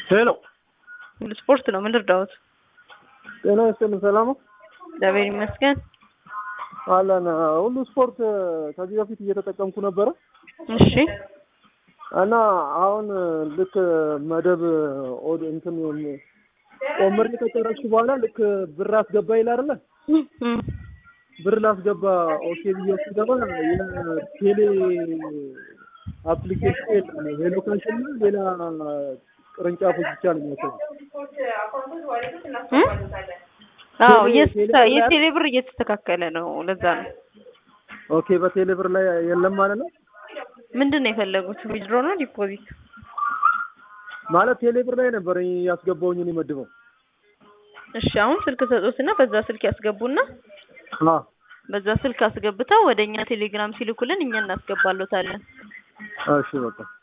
ሄሎ ሁሉ ስፖርት ነው። ምን ልርዳዎት? ጤና ይስጥልን። ሰላም ነው እግዚአብሔር ይመስገን። አለን። ሁሉ ስፖርት ከዚህ በፊት እየተጠቀምኩ ነበረ እሺ እና አሁን ልክ መደብ ኦድ እንትን ቆምር ከጨረስኩ በኋላ ልክ ብር አስገባ ይላል አይደለ? እም፣ ብር ላስገባ ኦኬ ብዬ ስገባ የቴሌ አፕሊኬሽን የለም። ሄሎ ካሽ እና ሌላ ቅርንጫፎች ብቻ ነው የሚያሳየው። እም? አዎ ቴሌ- የስ- ቴሌ ብር ላይ- የቴሌ ብር እየተስተካከለ ነው። ለዛ ነው። ኦኬ በቴሌ ብር ላይ የለም ማለት ነው። ምንድን ነው የፈለጉት? ዊዝድሮ ነው ዲፖዚት? ማለት ቴሌ ብር ላይ ነበር ያስገባውኝ እኔ መድበው። እሺ አሁን ስልክ ሰጡትና በዛ ስልክ ያስገቡና አዎ በዛ ስልክ አስገብተው ወደ እኛ ቴሌግራም ሲልኩልን እኛ እናስገባሎታለን። እሺ በቃ